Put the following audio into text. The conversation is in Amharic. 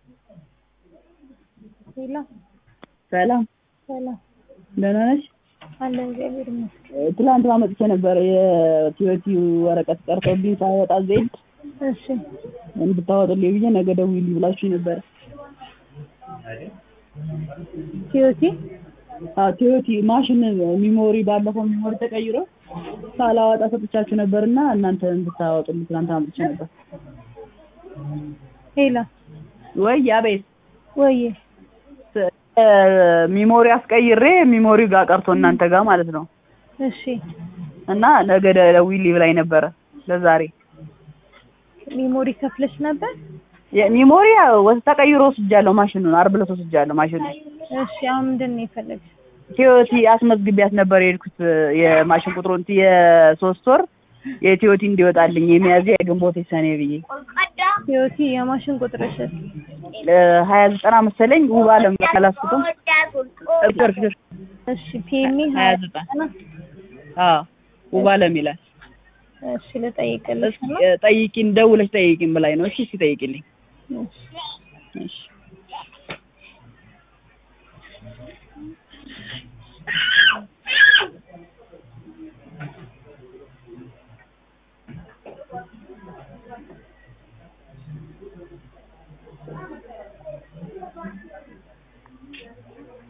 ሄሎ ሰላም ሰላም ደህና ነሽ? አለ እግዚአብሔር ይመስገን። ትላንት አመጥቼ ነበር የቲዮቲ ወረቀት ቀርቶብኝ ሳይወጣ ዜድ እሺ እንድታወጡልኝ ብዬ ነገ ደውዪልኝ ብላችሁኝ ነበረ። ቲዮቲ አዎ ቲዮቲ ማሽን ሚሞሪ ባለፈው ሚሞሪ ተቀይሮ ሳላወጣ ሰጥቻችሁ ነበርና እናንተ እንድታወጡልኝ ትላንት አመጥቼ ነበር። ሄሎ ወይ አቤት ወይ ሚሞሪ አስቀይሬ ሚሞሪ ጋር ቀርቶ እናንተ ጋር ማለት ነው እሺ እና ነገ ደውዪልኝ ብላኝ ነበረ ለዛሬ ሚሞሪ ከፍለሽ ነበር? ሚሞሪ ወስ ተቀይሮ ወስጃለሁ ማሽኑን ዓርብ ዕለት ወስጃለሁ ማሽኑን እሺ አሁን ምንድን ነው የፈለግሽ? ቲዮቲ አስመዝግቢያት ነበር የሄድኩት የማሽን ቁጥሩን የሶስት ወር የቲዮቲ እንዲወጣልኝ የሚያዝያ የግንቦት የሰኔ ብዬ ቲዮቲ የማሽን ቁጥርሽ ሀያ ዘጠና መሰለኝ ውብ አለም አላስኩትም እርክርክር እሺ ፒኤምኢ ሀያ ዘጠና አዎ ውብ አለም ይላል እሺ ልጠይቅልሽ እስኪ ጠይቂን ደውለሽ ጠይቂን ብላኝ ነው እሺ እስኪ ጠይቂልኝ እሺ እሺ